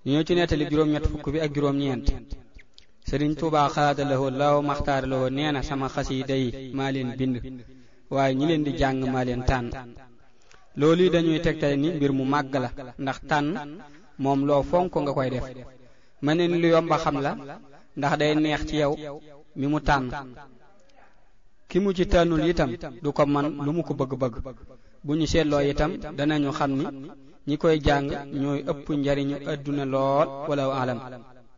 ñoo ci nettali juróom-ñett fukk bi ak juróom-ñeent sëriñ Tuubaa xalaata lawoo laaw maxtaar lawoo nee na sama xasiida yi maa leen bind waaye ñi leen di jàng maa leen tànn loolu yi dañuy tegtale ni mbir mu màgg la ndax tànn moom loo fonk nga koy def ma ne ni lu yomba xam la ndax day neex ci yow mi mu tànn ki mu ci tànnul itam du ko man lu mu ko bëgg-bëgg bu ñu seetloo itam danañu xam ni ñi koy jàng ñooy ëpp njariñu àdduna lool wala alam